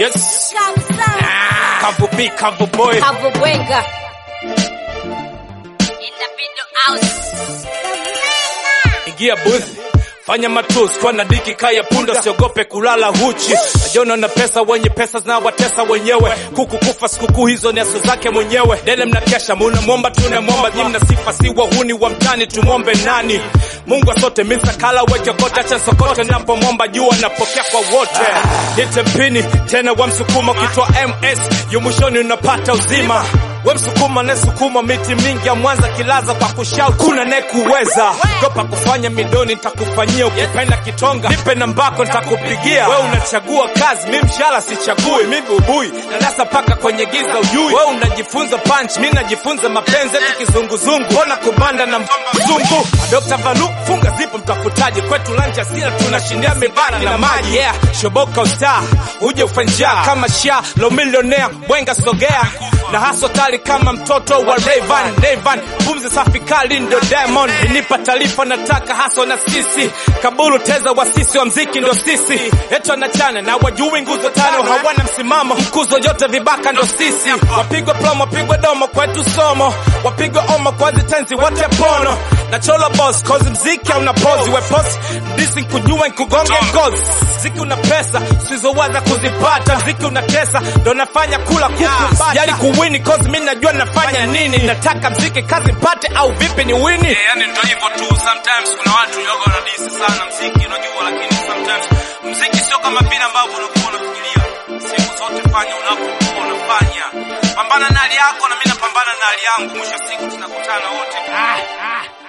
Yes. Kabisa. Kavu B, Kavu Boy. Kabubwenga. In the video house. Ingia booth. Fanya matus kwa na diki kaya punda, siogope kulala huchi. Najiona na pesa, wenye pesa zinawatesa wenyewe. Kuku kufa sikukuu hizo ni aso zake mwenyewe. Dele mnakesha, munamwomba tunamwomba, nyi mna sifa si wahuni wa mtani, tumwombe nani? Mungu asote misa kala weke kote, acha sokote, napomwomba jua napokea kwa wote. Nite mpini tena wa msukuma, ukitoa MS yu mwishoni unapata uzima. We msukuma ne sukuma miti mingi ya Mwanza kilaza kwa kushout, kuna ne kuweza topa kufanya midoni, nitakufanyia ukipenda kitonga, nipe nambako nitakupigia. We unachagua kazi, mi mshala sichagui, mi bubui darasa paka kwenye giza ujui. We unajifunza punch, mi najifunza mapenzi, eti kizunguzungu, mbona kubanda na mzungu. Dr. Valu funga zipo, mtafutaji kwetu lanja sila, tunashindia mibara na maji yeah. Shoboka ustar uje ufanja kama sha lo millionaire bwenga sogea na haso kali kama mtoto wa Rayvan Rayvan pumzi safi kali ndo Diamond nipa taarifa nataka haso na sisi kabulu teza wa sisi wa mziki ndo sisi eto na chana na wajui nguzo tano hawana msimamo mkuzo yote vibaka ndo sisi wapigwe plomo wapigwe domo kwetu somo wapigwe omo kwa zitenzi wote pono na cholo boss cause mziki hauna pozi we post disi nkujua nkugonge ngozi mziki una pesa sizowaza kuzipata mziki unatesa ndo nafanya kula kuku yali kuwini cause mi najua nafanya nini nataka mziki kazi mpate au vipi ni wini Eh, yani ndio hivyo tu. Sometimes kuna watu yoga wanadisi sana mziki, unajua, lakini sometimes mziki sio kama vile ambavyo unakuwa unafikiria. Siku zote fanya unapokuwa unafanya, pambana na hali yako na mimi napambana na hali yangu. Mwisho wa siku tunakutana wote. ah, ah.